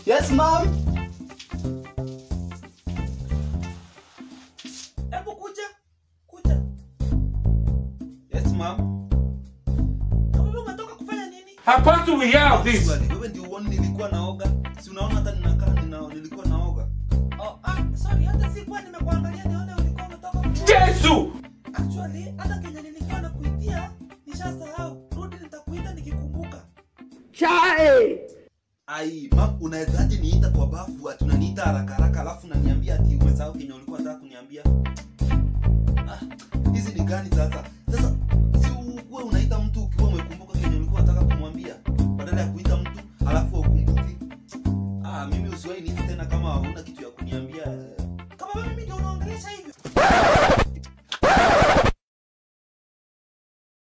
Yes, ma'am. Hebu kuja. Kuja. Yes, ma'am. Kama wewe unatoka kufanya nini? How fast do we have this? Swali, wewe ndio uone nilikuwa naoga. Si unaona hata ninakaa nina nilikuwa naoga. Oh, ah, sorry, hata sikuwa nimekuangalia nione ulikuwa umetoka kuoga. Jesu! Actually, hata kenye nilikuwa nakuitia nishasahau. Rudi nitakuita nikikumbuka. Ai, ma'am, unawezaje niita kwa bafu ati unaniita haraka haraka alafu unaniambia ati umesahau kenye ulikuwa unataka kuniambia? Ah, hizi ni gani sasa? Sasa si uwe unaita mtu ukiwa umekumbuka kenye ulikuwa unataka kumwambia badala ya kuita mtu alafu ukumbuki. Ah, mimi usiwahi niita tena kama huna kitu ya kuniambia. Kama wewe mimi ndio unaongelesha hivi.